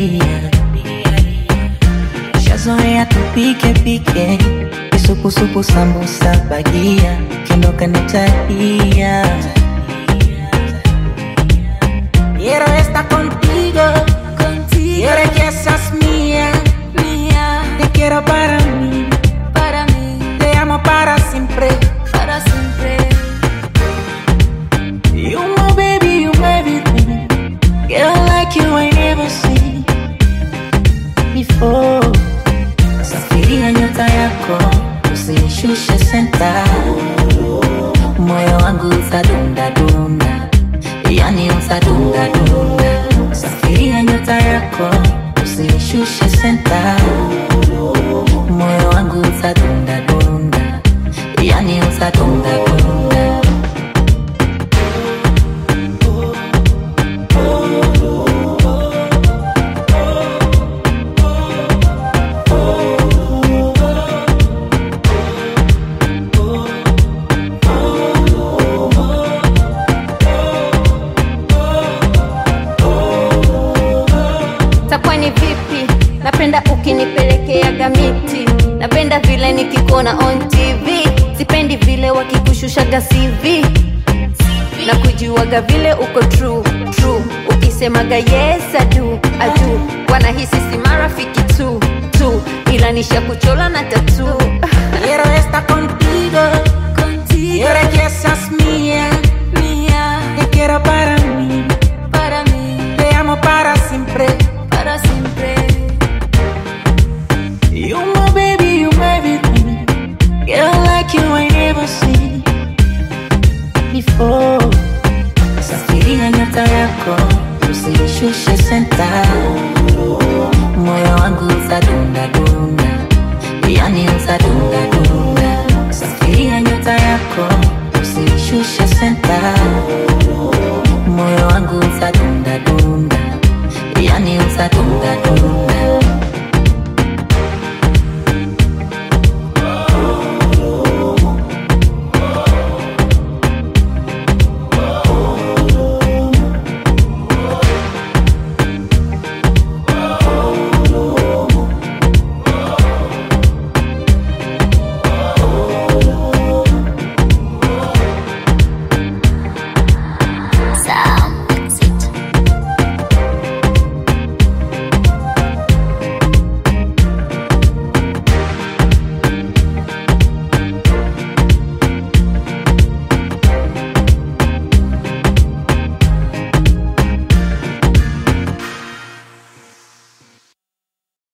dia shazoea tupike pike kisupusupu sambusa bagia kindoka nitalia Quiero estar contigo, contigo. Quiero que seas mía, mía. Te quiero para mí, para mí. Te amo para siempre, para siempre. You my baby, you my everything. Girl like you I never seen before. Safiria nyota yako, usinishushe senta. Moyo wangu utadunda dunda, yani utadunda dunda. Safiria nyota yako, usinishushe senta. Moyo wangu utadunda dunda, yani utadunda dunda. takuwa ni vipi napenda ukinipelekeaga miti napenda vile nikikuona on tv sipendi vile wakikushushaga cv na kujuaga vile uko true true ukisemaga yes adu adu wanahisi si marafiki tu tu ila nisha kuchola na tatu Quiero estar contigo, contigo. Quiero que seas mía, mía. Te quiero para mí, para mí. Te amo para siempre, para siempre. You my baby, you my everything. Girl like you I never seen before. Safiria nyota yako, usinishushe senta. Moyo wangu utadunda dunda, yani utadunda dunda. Safiria nyota yako, usinishushe senta. Moyo wangu utadunda dunda, yani utadunda dunda.